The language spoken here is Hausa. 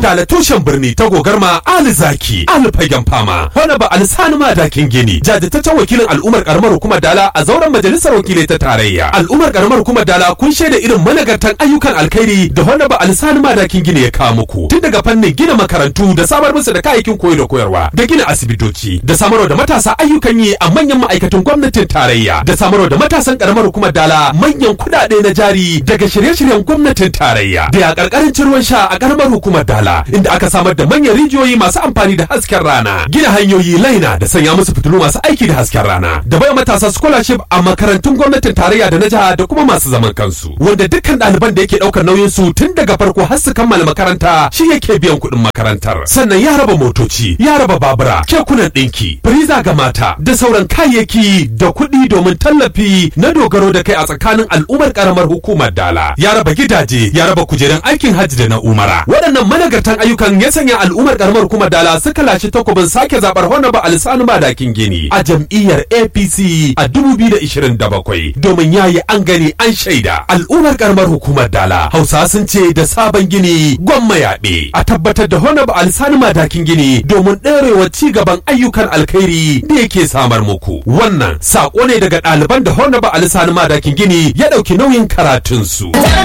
Dala tushen birni ta gogarma Ali Zaki, Ali Fagen Fama, Honaba Alisani Madakin Gini, jajirtaccen wakilin al'ummar karamar hukumar Dala a zauren majalisar wakilai ta tarayya. Al'ummar karamar hukumar Dala kun shaida irin managartan ayyukan alkhairi da Honaba Alisani Madakin Gini ya kawo muku. Tun daga fannin gina makarantu da samar musu da kayayyakin koyo da koyarwa, da gina asibitoci, da samarwa da matasa ayyukan yi a manyan ma'aikatan gwamnatin tarayya, da samarwa da matasan karamar hukumar Dala manyan kuɗaɗe na jari daga shirye-shiryen gwamnatin tarayya. Da ya karkarin ruwan sha a karamar hukumar Dala, inda aka samar da manyan rijiyoyi masu amfani da hasken rana, gina hanyoyi laina da sanya musu fitilu masu aiki da hasken rana, da bai matasa scholarship a makarantun gwamnatin tarayya da na jiha da kuma masu zaman kansu, wanda dukkan ɗaliban da yake ɗaukar nauyin su tun daga farko har su kammala makaranta shi yake biyan kuɗin makarantar. Sannan ya raba motoci, ya raba babura, kekunan ɗinki, firiza ga mata da sauran kayayyaki da kuɗi domin tallafi na dogaro da kai a tsakanin al'ummar karamar hukumar Dala. Ya raba gidaje, ya raba kujerun aikin hajji da na umara. Waɗannan managartan ayyukan ya sanya al'ummar karamar hukumar Dala suka lashe takobin sake zaɓar Honaba Alisanu Madakin Gini a jam'iyyar APC a 2027 domin yayi an gani an shaida. Al'ummar karamar hukumar Dala Hausa sun ce da sabon gini gwamma yaɓe a tabbatar da Honaba Alisanu Madakin Gini domin ɗorewa ci gaban ayyukan alkhairi da yake samar muku. Wannan saƙo ne daga ɗaliban da Honaba Alisanu Madakin Gini ya ɗauki nauyin karatunsu.